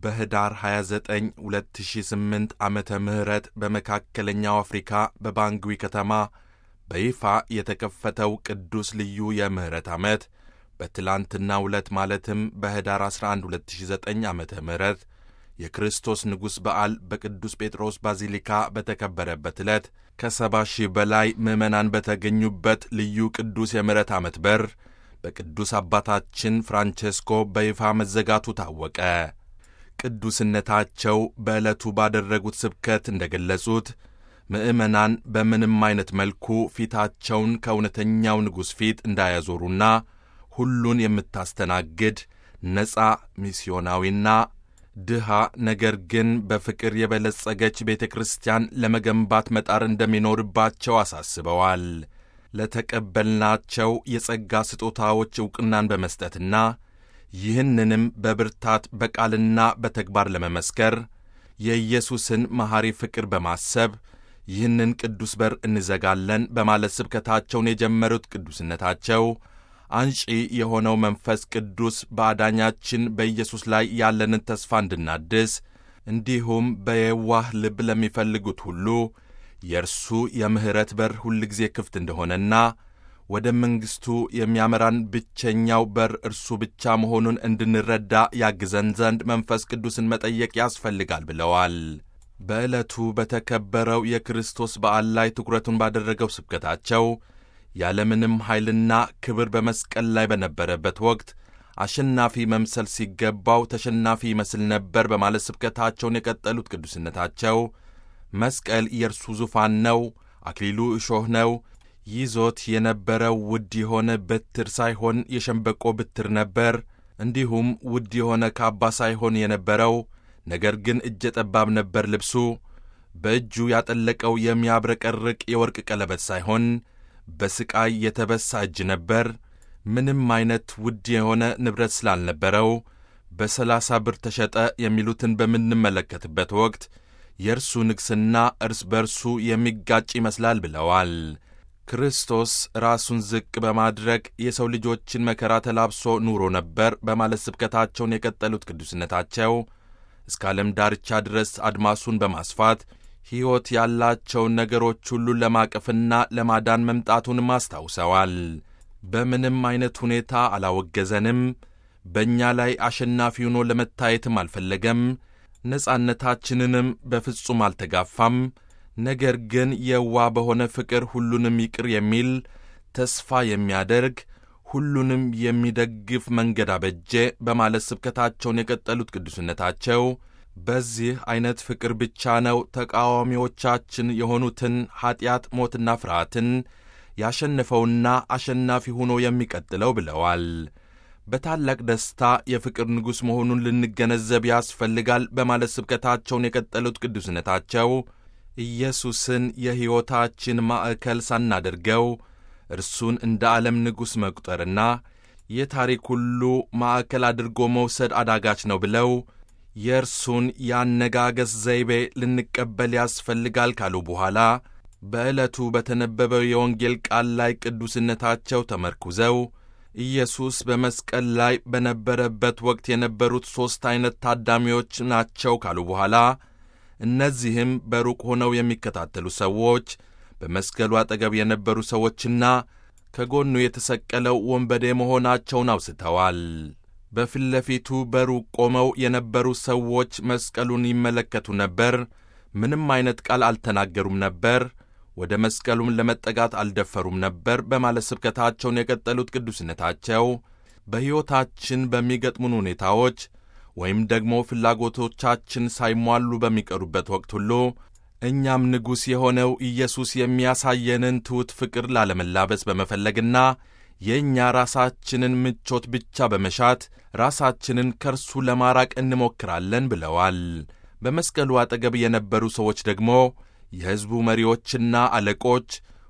በህዳር 29 2008 ዓመተ ምህረት በመካከለኛው አፍሪካ በባንግዊ ከተማ በይፋ የተከፈተው ቅዱስ ልዩ የምህረት ዓመት በትላንትናው ዕለት ማለትም በህዳር 11 2009 ዓ ም የክርስቶስ ንጉሥ በዓል በቅዱስ ጴጥሮስ ባዚሊካ በተከበረበት ዕለት ከሰባ ሺህ በላይ ምዕመናን በተገኙበት ልዩ ቅዱስ የምህረት ዓመት በር በቅዱስ አባታችን ፍራንቼስኮ በይፋ መዘጋቱ ታወቀ። ቅዱስነታቸው በዕለቱ ባደረጉት ስብከት እንደ ገለጹት ምዕመናን በምንም አይነት መልኩ ፊታቸውን ከእውነተኛው ንጉሥ ፊት እንዳያዞሩና ሁሉን የምታስተናግድ ነፃ ሚስዮናዊና ድሃ ነገር ግን በፍቅር የበለጸገች ቤተ ክርስቲያን ለመገንባት መጣር እንደሚኖርባቸው አሳስበዋል። ለተቀበልናቸው የጸጋ ስጦታዎች ዕውቅናን በመስጠትና ይህንንም በብርታት በቃልና በተግባር ለመመስከር የኢየሱስን መሐሪ ፍቅር በማሰብ ይህንን ቅዱስ በር እንዘጋለን በማለት ስብከታቸውን የጀመሩት ቅዱስነታቸው አንጪ የሆነው መንፈስ ቅዱስ በአዳኛችን በኢየሱስ ላይ ያለንን ተስፋ እንድናድስ እንዲሁም በየዋህ ልብ ለሚፈልጉት ሁሉ የእርሱ የምሕረት በር ሁልጊዜ ክፍት እንደሆነና ወደ መንግሥቱ የሚያመራን ብቸኛው በር እርሱ ብቻ መሆኑን እንድንረዳ ያግዘን ዘንድ መንፈስ ቅዱስን መጠየቅ ያስፈልጋል ብለዋል። በዕለቱ በተከበረው የክርስቶስ በዓል ላይ ትኩረቱን ባደረገው ስብከታቸው ያለምንም ኃይልና ክብር በመስቀል ላይ በነበረበት ወቅት አሸናፊ መምሰል ሲገባው ተሸናፊ ይመስል ነበር በማለት ስብከታቸውን የቀጠሉት ቅዱስነታቸው መስቀል የእርሱ ዙፋን ነው፣ አክሊሉ እሾህ ነው። ይዞት የነበረው ውድ የሆነ በትር ሳይሆን የሸምበቆ ብትር ነበር። እንዲሁም ውድ የሆነ ካባ ሳይሆን የነበረው ነገር ግን እጀ ጠባብ ነበር ልብሱ። በእጁ ያጠለቀው የሚያብረቀርቅ የወርቅ ቀለበት ሳይሆን በስቃይ የተበሳ እጅ ነበር። ምንም አይነት ውድ የሆነ ንብረት ስላልነበረው በሰላሳ ብር ተሸጠ የሚሉትን በምንመለከትበት ወቅት የእርሱ ንግሥና እርስ በርሱ የሚጋጭ ይመስላል ብለዋል። ክርስቶስ ራሱን ዝቅ በማድረግ የሰው ልጆችን መከራ ተላብሶ ኑሮ ነበር በማለት ስብከታቸውን የቀጠሉት ቅዱስነታቸው እስከ ዓለም ዳርቻ ድረስ አድማሱን በማስፋት ሕይወት ያላቸውን ነገሮች ሁሉ ለማቀፍና ለማዳን መምጣቱንም አስታውሰዋል። በምንም አይነት ሁኔታ አላወገዘንም። በእኛ ላይ አሸናፊ ሆኖ ለመታየትም አልፈለገም። ነጻነታችንንም በፍጹም አልተጋፋም። ነገር ግን የዋ በሆነ ፍቅር ሁሉንም ይቅር የሚል ተስፋ የሚያደርግ ሁሉንም የሚደግፍ መንገድ አበጀ በማለት ስብከታቸውን የቀጠሉት ቅዱስነታቸው በዚህ ዐይነት ፍቅር ብቻ ነው ተቃዋሚዎቻችን የሆኑትን ኀጢአት፣ ሞትና ፍርሃትን ያሸነፈውና አሸናፊ ሆኖ የሚቀጥለው ብለዋል። በታላቅ ደስታ የፍቅር ንጉሥ መሆኑን ልንገነዘብ ያስፈልጋል በማለት ስብከታቸውን የቀጠሉት ቅዱስነታቸው ኢየሱስን የሕይወታችን ማዕከል ሳናደርገው እርሱን እንደ ዓለም ንጉሥ መቁጠርና የታሪክ ሁሉ ማዕከል አድርጎ መውሰድ አዳጋች ነው ብለው የእርሱን የአነጋገስ ዘይቤ ልንቀበል ያስፈልጋል ካሉ በኋላ በዕለቱ በተነበበው የወንጌል ቃል ላይ ቅዱስነታቸው ተመርኩዘው ኢየሱስ በመስቀል ላይ በነበረበት ወቅት የነበሩት ሦስት ዐይነት ታዳሚዎች ናቸው ካሉ በኋላ እነዚህም በሩቅ ሆነው የሚከታተሉ ሰዎች፣ በመስቀሉ አጠገብ የነበሩ ሰዎችና ከጎኑ የተሰቀለው ወንበዴ መሆናቸውን አውስተዋል። በፊት ለፊቱ በሩቅ ቆመው የነበሩ ሰዎች መስቀሉን ይመለከቱ ነበር። ምንም አይነት ቃል አልተናገሩም ነበር። ወደ መስቀሉም ለመጠጋት አልደፈሩም ነበር በማለት ስብከታቸውን የቀጠሉት ቅዱስነታቸው በሕይወታችን በሚገጥሙን ሁኔታዎች ወይም ደግሞ ፍላጎቶቻችን ሳይሟሉ በሚቀሩበት ወቅት ሁሉ እኛም ንጉሥ የሆነው ኢየሱስ የሚያሳየንን ትሑት ፍቅር ላለመላበስ በመፈለግና የእኛ ራሳችንን ምቾት ብቻ በመሻት ራሳችንን ከእርሱ ለማራቅ እንሞክራለን ብለዋል። በመስቀሉ አጠገብ የነበሩ ሰዎች ደግሞ የሕዝቡ መሪዎችና አለቆች፣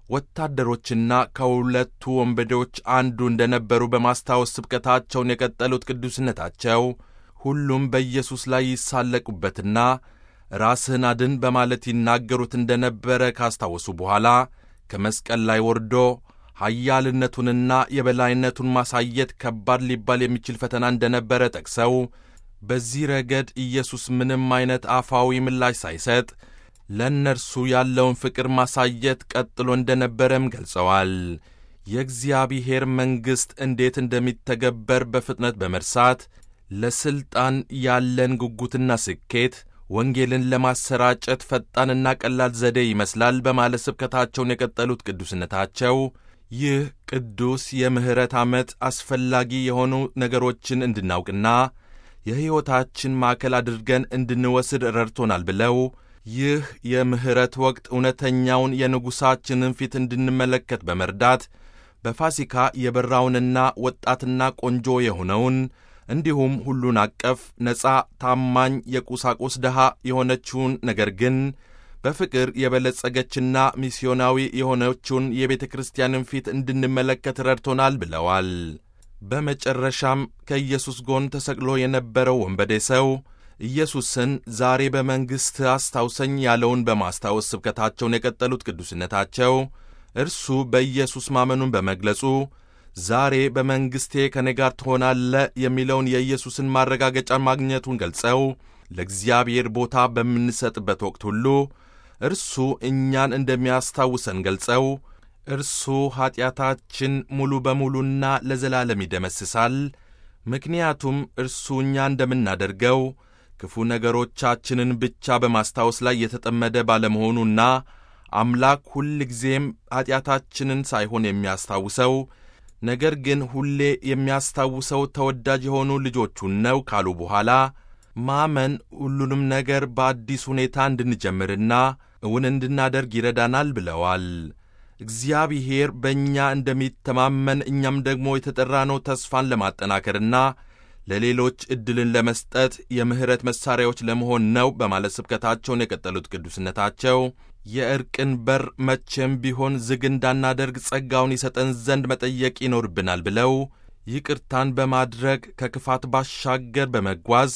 ወታደሮችና ከሁለቱ ወንበዴዎች አንዱ እንደነበሩ በማስታወስ ስብከታቸውን የቀጠሉት ቅዱስነታቸው ሁሉም በኢየሱስ ላይ ይሳለቁበትና ራስህን አድን በማለት ይናገሩት እንደነበረ ካስታወሱ በኋላ ከመስቀል ላይ ወርዶ ኃያልነቱንና የበላይነቱን ማሳየት ከባድ ሊባል የሚችል ፈተና እንደነበረ ጠቅሰው በዚህ ረገድ ኢየሱስ ምንም አይነት አፋዊ ምላሽ ሳይሰጥ ለእነርሱ ያለውን ፍቅር ማሳየት ቀጥሎ እንደነበረም ገልጸዋል። የእግዚአብሔር መንግሥት እንዴት እንደሚተገበር በፍጥነት በመርሳት ለሥልጣን ያለን ጉጉትና ስኬት ወንጌልን ለማሰራጨት ፈጣንና ቀላል ዘዴ ይመስላል በማለት ስብከታቸውን የቀጠሉት ቅዱስነታቸው ይህ ቅዱስ የምሕረት ዓመት አስፈላጊ የሆኑ ነገሮችን እንድናውቅና የሕይወታችን ማዕከል አድርገን እንድንወስድ ረድቶናል ብለው ይህ የምሕረት ወቅት እውነተኛውን የንጉሣችንን ፊት እንድንመለከት በመርዳት በፋሲካ የበራውንና ወጣትና ቆንጆ የሆነውን እንዲሁም ሁሉን አቀፍ ነፃ፣ ታማኝ፣ የቁሳቁስ ድሃ የሆነችውን ነገር ግን በፍቅር የበለጸገችና ሚስዮናዊ የሆነችውን የቤተ ክርስቲያንን ፊት እንድንመለከት ረድቶናል ብለዋል። በመጨረሻም ከኢየሱስ ጎን ተሰቅሎ የነበረው ወንበዴ ሰው ኢየሱስን ዛሬ በመንግሥት አስታውሰኝ ያለውን በማስታወስ ስብከታቸውን የቀጠሉት ቅዱስነታቸው እርሱ በኢየሱስ ማመኑን በመግለጹ ዛሬ በመንግሥቴ ከኔ ጋር ትሆናለ የሚለውን የኢየሱስን ማረጋገጫ ማግኘቱን ገልጸው ለእግዚአብሔር ቦታ በምንሰጥበት ወቅት ሁሉ እርሱ እኛን እንደሚያስታውሰን ገልጸው እርሱ ኀጢአታችን ሙሉ በሙሉና ለዘላለም ይደመስሳል። ምክንያቱም እርሱ እኛ እንደምናደርገው ክፉ ነገሮቻችንን ብቻ በማስታወስ ላይ የተጠመደ ባለመሆኑና አምላክ ሁል ጊዜም ኀጢአታችንን ሳይሆን የሚያስታውሰው ነገር ግን ሁሌ የሚያስታውሰው ተወዳጅ የሆኑ ልጆቹን ነው ካሉ በኋላ ማመን ሁሉንም ነገር በአዲስ ሁኔታ እንድንጀምርና እውን እንድናደርግ ይረዳናል ብለዋል። እግዚአብሔር በእኛ እንደሚተማመን እኛም ደግሞ የተጠራነው ተስፋን ለማጠናከርና ለሌሎች ዕድልን ለመስጠት የምሕረት መሣሪያዎች ለመሆን ነው በማለት ስብከታቸውን የቀጠሉት ቅዱስነታቸው የእርቅን በር መቼም ቢሆን ዝግ እንዳናደርግ ጸጋውን ይሰጠን ዘንድ መጠየቅ ይኖርብናል ብለው ይቅርታን በማድረግ ከክፋት ባሻገር በመጓዝ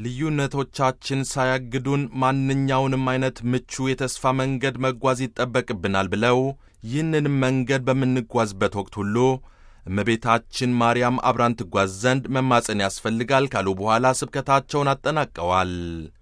ልዩነቶቻችን ሳያግዱን ማንኛውንም አይነት ምቹ የተስፋ መንገድ መጓዝ ይጠበቅብናል ብለው ይህንንም መንገድ በምንጓዝበት ወቅት ሁሉ እመቤታችን ማርያም አብራን ትጓዝ ዘንድ መማፀን ያስፈልጋል ካሉ በኋላ ስብከታቸውን አጠናቀዋል።